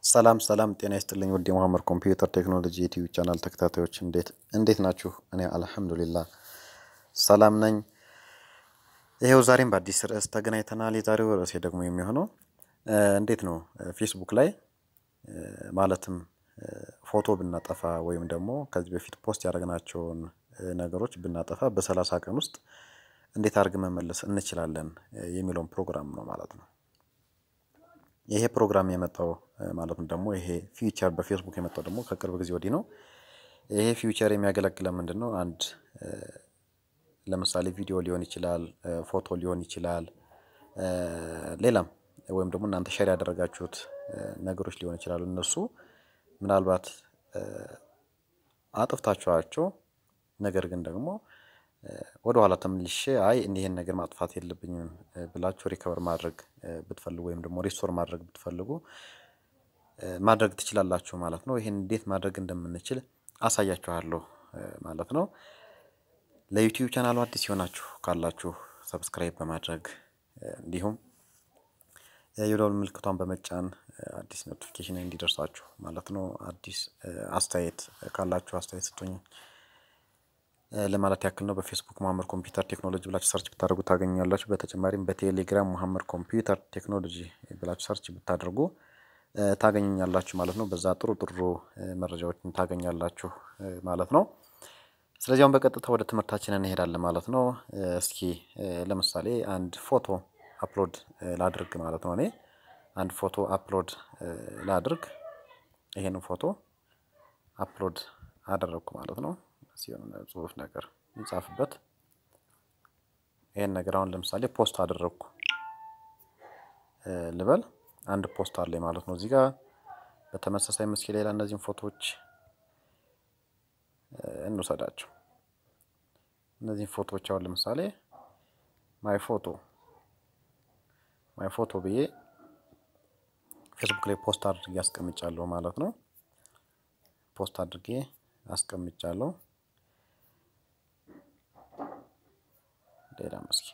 ሰላም ሰላም ጤና ይስጥልኝ ውድ የመሀመድ ኮምፒውተር ቴክኖሎጂ ዩቲዩብ ቻናል ተከታታዮች እንዴት እንዴት ናችሁ? እኔ አልሐምዱሊላህ ሰላም ነኝ። ይሄው ዛሬም በአዲስ ርዕስ ተገናኝተናል። የዛሬው ርዕሴ ደግሞ የሚሆነው እንዴት ነው ፌስቡክ ላይ ማለትም ፎቶ ብናጠፋ ወይም ደግሞ ከዚህ በፊት ፖስት ያደረግናቸውን ነገሮች ብናጠፋ በሰላሳ ቀን ውስጥ እንዴት አድርገን መመለስ እንችላለን የሚለውን ፕሮግራም ነው ማለት ነው። ይሄ ፕሮግራም የመጣው ማለትም ደግሞ ይሄ ፊውቸር በፌስቡክ የመጣው ደግሞ ከቅርብ ጊዜ ወዲህ ነው። ይሄ ፊውቸር የሚያገለግለ ምንድን ነው? አንድ ለምሳሌ ቪዲዮ ሊሆን ይችላል፣ ፎቶ ሊሆን ይችላል፣ ሌላም ወይም ደግሞ እናንተ ሸር ያደረጋችሁት ነገሮች ሊሆን ይችላሉ። እነሱ ምናልባት አጥፍታችኋቸው ነገር ግን ደግሞ ወደ ኋላ ተመልሼ አይ ይህን ነገር ማጥፋት የለብኝም ብላችሁ ሪከቨር ማድረግ ብትፈልጉ ወይም ደግሞ ሪስቶር ማድረግ ብትፈልጉ ማድረግ ትችላላችሁ ማለት ነው። ይህን እንዴት ማድረግ እንደምንችል አሳያችኋለሁ ማለት ነው። ለዩቲዩብ ቻናሉ አዲስ የሆናችሁ ካላችሁ ሰብስክራይብ በማድረግ እንዲሁም የደወል ምልክቷን በመጫን አዲስ ኖቲፊኬሽን እንዲደርሳችሁ ማለት ነው። አዲስ አስተያየት ካላችሁ አስተያየት ስጡኝ ለማለት ያክል ነው። በፌስቡክ መሀመድ ኮምፒውተር ቴክኖሎጂ ብላችሁ ሰርች ብታደርጉ ታገኛላችሁ። በተጨማሪም በቴሌግራም መሀመድ ኮምፒውተር ቴክኖሎጂ ብላችሁ ሰርች ብታደርጉ ታገኙኛላችሁ ማለት ነው። በዛ ጥሩ ጥሩ መረጃዎችን ታገኛላችሁ ማለት ነው። ስለዚህ አሁን በቀጥታ ወደ ትምህርታችን እንሄዳለን ማለት ነው። እስኪ ለምሳሌ አንድ ፎቶ አፕሎድ ላድርግ ማለት ነው። እኔ አንድ ፎቶ አፕሎድ ላድርግ። ይሄንን ፎቶ አፕሎድ አደረግኩ ማለት ነው። ሲሆን ጽሁፍ ነገር ይጻፍበት። ይሄን ነገር አሁን ለምሳሌ ፖስት አደረግኩ ልበል። አንድ ፖስት አለኝ ማለት ነው። እዚህ ጋር በተመሳሳይ ምስኪ ሌላ እነዚህን ፎቶዎች እንውሰዳቸው። እነዚህን ፎቶዎች አሁን ለምሳሌ ማይ ፎቶ ማይ ፎቶ ብዬ ፌስቡክ ላይ ፖስት አድርጌ አስቀምጫለሁ ማለት ነው። ፖስት አድርጌ አስቀምጫለሁ። ሌላ መስኪ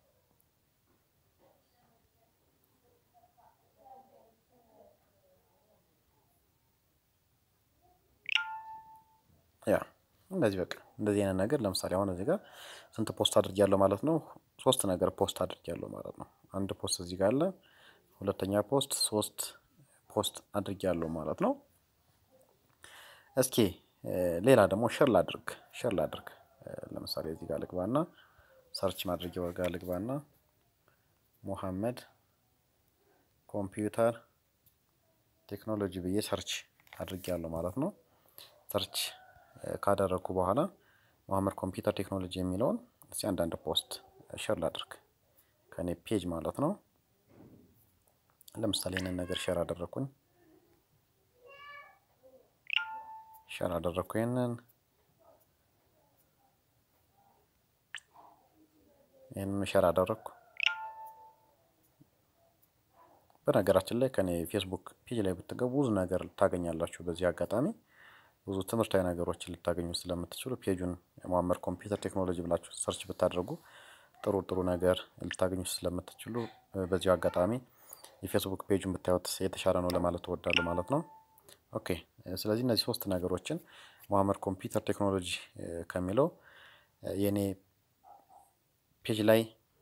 ያ እንደዚህ በቃ እንደዚህ አይነት ነገር ለምሳሌ አሁን እዚህ ጋር ስንት ፖስት አድርጊያለሁ ማለት ነው? ሶስት ነገር ፖስት አድርጊያለሁ ማለት ነው። አንድ ፖስት እዚህ ጋር አለ። ሁለተኛ ፖስት፣ ሶስት ፖስት አድርጊያለሁ ማለት ነው። እስኪ ሌላ ደግሞ ሸር ላድርግ ሸር ላድርግ ለምሳሌ እዚህ ጋር ልግባና ሰርች ማድረጊያው ጋር ልግባና ሙሐመድ ኮምፒውተር ቴክኖሎጂ ብዬ ሰርች አድርጌያለሁ ማለት ነው። ሰርች ካደረግኩ በኋላ መሀመድ ኮምፒውተር ቴክኖሎጂ የሚለውን እስኪ አንዳንድ ፖስት ሸር ላድርግ ከኔ ፔጅ ማለት ነው። ለምሳሌ ይህንን ነገር ሸር አደረግኩኝ ሸር አደረግኩ ይህንን ይህንን ሸር አደረግኩ። በነገራችን ላይ ከኔ ፌስቡክ ፔጅ ላይ ብትገቡ ብዙ ነገር ታገኛላችሁ። በዚህ አጋጣሚ ብዙ ትምህርታዊ ነገሮችን ልታገኙ ስለምትችሉ ፔጁን መሀመድ ኮምፒውተር ቴክኖሎጂ ብላችሁ ሰርች ብታደርጉ ጥሩ ጥሩ ነገር ልታገኙ ስለምትችሉ በዚሁ አጋጣሚ የፌስቡክ ፔጁን ብታዩት የተሻለ ነው ለማለት እወዳለሁ ማለት ነው። ኦኬ ስለዚህ እነዚህ ሶስት ነገሮችን መሀመድ ኮምፒውተር ቴክኖሎጂ ከሚለው የኔ ፔጅ ላይ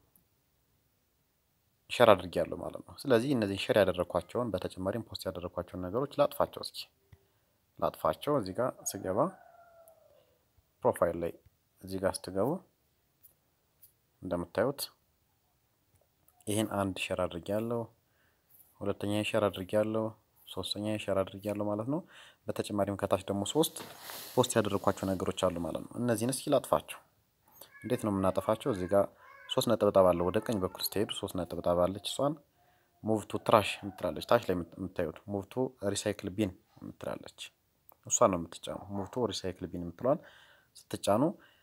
ሸር አድርጌያለሁ ማለት ነው። ስለዚህ እነዚህ ሸር ያደረግኳቸውን በተጨማሪም ፖስት ያደረግኳቸውን ነገሮች ላጥፋቸው እስኪ ላጥፋቸው። እዚህ ጋር ስገባ ፕሮፋይል ላይ እዚህ ጋር ስትገቡ እንደምታዩት ይህን አንድ ሸር አድርጌያለሁ፣ ሁለተኛ ሸር አድርጌያለሁ፣ ሶስተኛ ሸር አድርጌያለሁ ማለት ነው። በተጨማሪም ከታች ደግሞ ሶስት ፖስት ያደረግኳቸው ነገሮች አሉ ማለት ነው። እነዚህን እስኪ ላጥፋቸው። እንዴት ነው የምናጠፋቸው? እዚህ ጋር ሶስት ነጠብጣብ አለ። ወደ ቀኝ በኩል ስትሄዱ ሶስት ነጠብጣብ አለች። እሷን ሙቭ ቱ ትራሽ የምትላለች። ታች ላይ የምታዩት ሙቭ ቱ ሪሳይክል ቢን የምትላለች እሷን ነው የምትጫኑ። ሙቭ ቱ ሪሳይክል ቢን የምትለዋል ስትጫኑ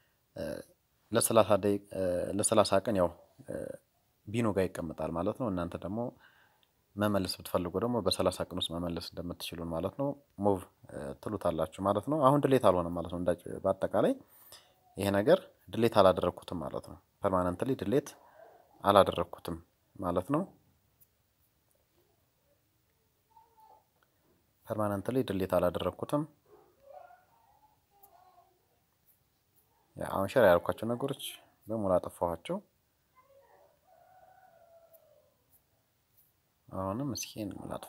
ለሰላሳ ቀን ያው ቢኑ ጋር ይቀመጣል ማለት ነው። እናንተ ደግሞ መመለስ ብትፈልጉ ደግሞ በሰላሳ ቀን ውስጥ መመለስ እንደምትችሉን ማለት ነው። ሙቭ ትሉታላችሁ ማለት ነው። አሁን ድሌት አልሆነም ማለት ነው። በአጠቃላይ ይሄ ነገር ድሌት አላደረግኩትም ማለት ነው። ፐርማነንትሊ ድሌት አላደረግኩትም ማለት ነው። ፐርማነንትሊ ድሌት አላደረግኩትም። አሁን ሸር ያልኳቸው ነገሮች በሙሉ አጠፋኋቸው። አሁንም እስኪ ላጥፋ።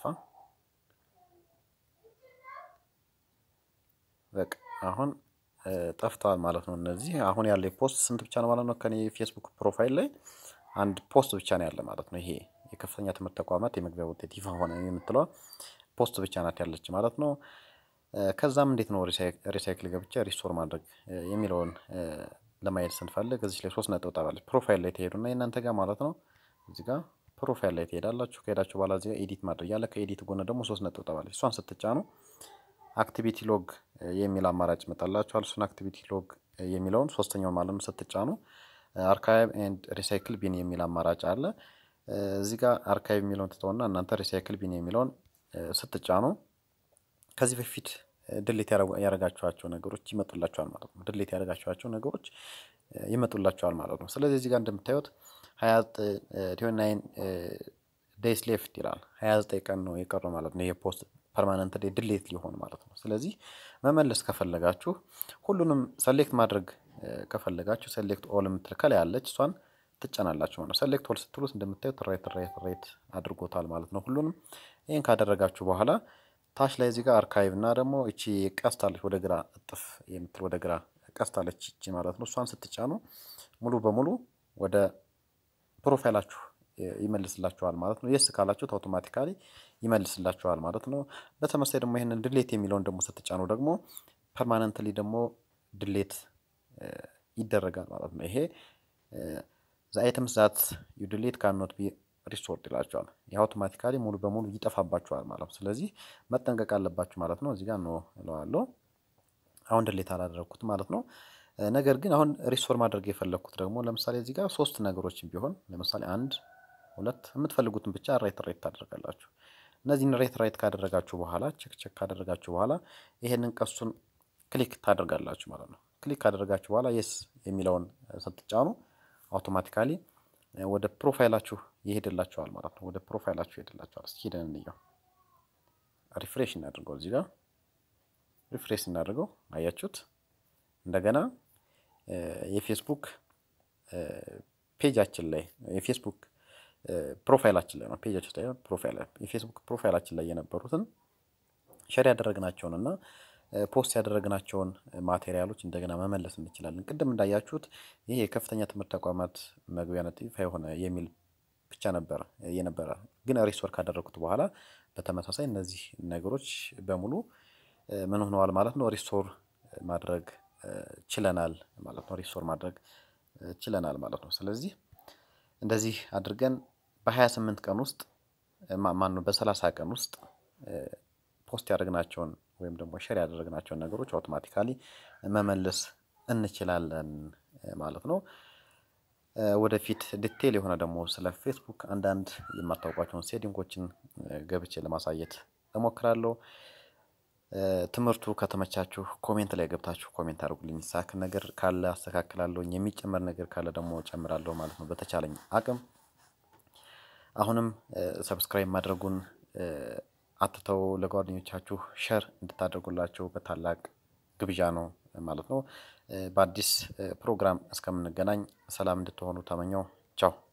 በቃ አሁን ጠፍተዋል ማለት ነው። እነዚህ አሁን ያለ ፖስት ስንት ብቻ ነው ማለት ነው? ከኔ የፌስቡክ ፕሮፋይል ላይ አንድ ፖስት ብቻ ነው ያለ ማለት ነው። ይሄ የከፍተኛ ትምህርት ተቋማት የመግቢያ ውጤት ይፋ ሆነ የምትለዋ ፖስት ብቻ ናት ያለች ማለት ነው። ከዛም እንዴት ነው ሪሳይክል ገብቼ ሪስቶር ማድረግ የሚለውን ለማየት ስንፈልግ እዚህ ላይ ሶስት ነጥብ ጠባለች። ፕሮፋይል ላይ ትሄዱና የእናንተ ጋር ማለት ነው እዚህ ጋር ፕሮፋይል ላይ ትሄዳላችሁ። ከሄዳችሁ በኋላ እዚህ ጋር ኤዲት ማድረግ ያለ ከኤዲት ጎን ደግሞ ሶስት ነጥብ ጠባለች። እሷን ስትጫኑ አክቲቪቲ ሎግ የሚል አማራጭ ይመጣላችኋል። እሱን አክቲቪቲ ሎግ የሚለውን ሶስተኛውን ማለት ነው ስትጫኑ አርካይቭ ኤንድ ሪሳይክል ቢን የሚል አማራጭ አለ። እዚህ ጋር አርካይቭ የሚለውን ትተውና እናንተ ሪሳይክል ቢን የሚለውን ስትጫኑ ከዚህ በፊት ድሌት ያደረጋችኋቸው ነገሮች ይመጡላችኋል ማለት ነው። ድሌት ያደረጋችኋቸው ነገሮች ይመጡላችኋል ማለት ነው። ስለዚህ እዚህ ጋር እንደምታዩት ሀያ ናይን ዴይስ ሌፍት ይላል። ሀያ ዘጠኝ ቀን ነው የቀረው ማለት ነው። ይሄ ፖስት ፐርማነንት ድሌት ሊሆን ማለት ነው። ስለዚህ መመለስ ከፈለጋችሁ ሁሉንም ሰሌክት ማድረግ ከፈለጋችሁ ሴሌክት ኦል የምትል ከላይ ያለች እሷን ትጫናላችሁ ማለት ነው። ሴሌክት ኦል ስትሉት እንደምታዩት ራይት ራይት ራይት አድርጎታል ማለት ነው ሁሉንም። ይህን ካደረጋችሁ በኋላ ታች ላይ እዚህ ጋር አርካይቭ እና ደግሞ እቺ ቀስታለች ወደ ግራ እጥፍ የምትል ወደ ግራ ቀስታለች እቺ ማለት ነው። እሷን ስትጫኑ ሙሉ በሙሉ ወደ ፕሮፋይላችሁ ይመልስላችኋል ማለት ነው። የስ ካላችሁት አውቶማቲካሊ ይመልስላችኋል ማለት ነው። በተመሳይ ደግሞ ይህንን ድሌት የሚለውን ደግሞ ስትጫኑ ደግሞ ፐርማነንትሊ ደግሞ ድሌት ይደረጋል ማለት ነው። ይሄ ዘ አይተምስ ዛት ዩ ድሌት ካኖት ቢ ሪስቶርድ ይላቸዋል። ይህ አውቶማቲካሊ ሙሉ በሙሉ ይጠፋባችኋል ማለት ነው። ስለዚህ መጠንቀቅ አለባችሁ ማለት ነው። እዚህ ጋር ነው እለዋለሁ። አሁን ድሌት አላደረግኩት ማለት ነው። ነገር ግን አሁን ሪስቶር ማድረግ የፈለግኩት ደግሞ ለምሳሌ እዚህ ጋር ሶስት ነገሮችን ቢሆን ለምሳሌ አንድ ሁለት የምትፈልጉትን ብቻ ራይት ራይት ታደርጋላችሁ። እነዚህን ራይት ራይት ካደረጋችሁ በኋላ ቼክ ቼክ ካደረጋችሁ በኋላ ይሄንን ቀሱን ክሊክ ታደርጋላችሁ ማለት ነው። ክሊክ ካደረጋችሁ በኋላ የስ የሚለውን ስትጫኑ አውቶማቲካሊ ወደ ፕሮፋይላችሁ ይሄድላችኋል ማለት ነው። ወደ ፕሮፋይላችሁ ይሄድላችኋል። እስኪ ሄደን እንየው። ሪፍሬሽ እናድርገው። እዚህ ጋር ሪፍሬሽ እናድርገው። አያችሁት? እንደገና የፌስቡክ ፔጃችን ላይ የፌስቡክ ፕሮፋይላችን ላይ ነው ፔጃችን ላይ ፕሮፋይል የፌስቡክ ፕሮፋይላችን ላይ የነበሩትን ሸር ያደረግናቸውን እና ፖስት ያደረግናቸውን ማቴሪያሎች እንደገና መመለስ እንችላለን። ቅድም እንዳያችሁት ይሄ የከፍተኛ ትምህርት ተቋማት መግቢያ ነጥብ ይፋ የሆነ የሚል ብቻ ነበረ የነበረ ግን ሪስቶር ካደረግኩት በኋላ በተመሳሳይ እነዚህ ነገሮች በሙሉ ምን ሆነዋል ማለት ነው። ሪስቶር ማድረግ ችለናል ማለት ነው። ሪስቶር ማድረግ ችለናል ማለት ነው። ስለዚህ እንደዚህ አድርገን በ28 ቀን ውስጥ ማነው በ30 ቀን ውስጥ ፖስት ያደረግናቸውን ወይም ደግሞ ሼር ያደረግናቸውን ነገሮች አውቶማቲካሊ መመለስ እንችላለን ማለት ነው። ወደፊት ዲቴል የሆነ ደግሞ ስለ ፌስቡክ አንዳንድ የማታውቋቸውን ሴቲንጎችን ገብቼ ለማሳየት እሞክራለሁ። ትምህርቱ ከተመቻችሁ ኮሜንት ላይ ገብታችሁ ኮሜንት አድርጉልኝ። ሳክ ነገር ካለ አስተካክላለሁ፣ የሚጨመር ነገር ካለ ደግሞ ጨምራለሁ ማለት ነው በተቻለኝ አቅም። አሁንም ሰብስክራይብ ማድረጉን አትተው፣ ለጓደኞቻችሁ ሸር እንድታደርጉላቸው በታላቅ ግብዣ ነው ማለት ነው። በአዲስ ፕሮግራም እስከምንገናኝ ሰላም እንድትሆኑ ተመኘው። ቻው